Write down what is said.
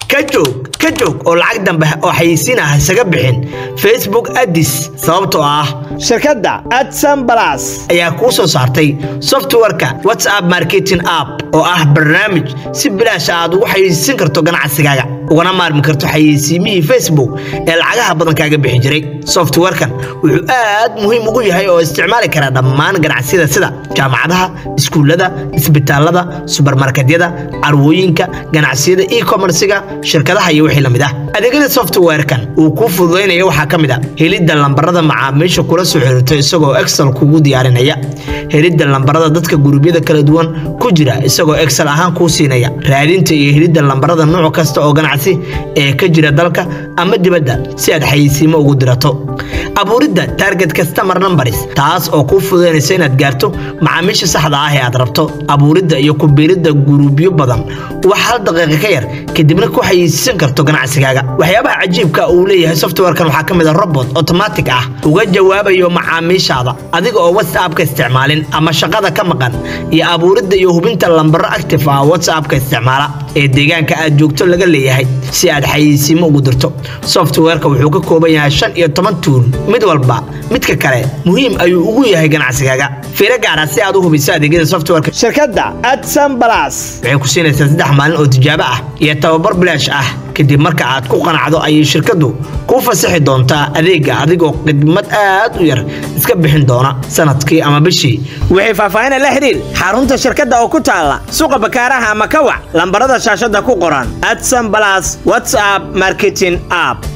ka joog ka joog oo lacag dambe oo xayeysiin ah isaga bixin facebook addis sababtoo ah shirkadda adsan balas ayaa kuu soo saartay softwareka whatsapp marketing app oo ah barnaamij si bilaash aad ugu xayeysiin karto ganacsigaaga ugana maarmi karto xayeysiimihii facebook ee lacagaha badan kaaga bixi jiray softwarekan wuxuu aad muhiim ugu yahay oo isticmaali kara dhammaan ganacsiyada sida jaamacadaha iskuullada isbitaalada subarmarketyada carwooyinka ganacsiyada e-commerciga shirkadaha iyo wixii lamid ah adeegyada softwarekan uu kuu fududaynayo waxaa ka mid a helidda lambarada macaamiisha kula soo xiriirto isagoo excel kugu diyaarinaya helidda lambarada dadka gurubyada kala duwan ku jira isagoo excel ahaan kuu siinaya raadinta iyo helidda lambarada nooc kasta oo ganacsi ee ka jira dalka ama dibadda si aad xayeysiimo ugu dirato abuuridda target customer numbers taas oo kuu fududaynaysa inaad gaarto macaamiisha saxda ah ee aad rabto abuuridda iyo ku biiridda guruubyo badan wax hal daqiiqa ka yar kadibna ku xayeysiisan karto ganacsigaaga waxyaabaha cajiibka uu leeyahay softwarekan waxaa ka mid a robot automatic ah uga jawaabayo macaamiishaada adiga oo whatsappka isticmaalin ama shaqada ka maqan iyo abuuridda iyo hubinta lambaro active ah whatsappka isticmaala ee deegaanka aad joogto laga leeyahay si aad xayeysiimo ugu dirto softwareka wuxuu ka kooban yahay shan iyo toban tuul mid walba midka kale muhiim ayuu ugu yahay ganacsigaaga fiiro gaara si aad u hubiso adeegyada softwareka shirkadda adsan balas waxay ku siinaysaa saddex maalin oo tijaabo ah iyo tababar bilaash ah kadib marka aad ku qanacdo ayay shirkaddu kuu fasaxi doontaa adeega adigoo khidmad aad u yar iska bixin doona sanadkii ama bishii waxay faahfaahin la xiriir xarunta shirkadda oo ku taala suuqa bakaaraha ama kawac lambarada shaashada ku qoran adsan balas whatsapp marketing app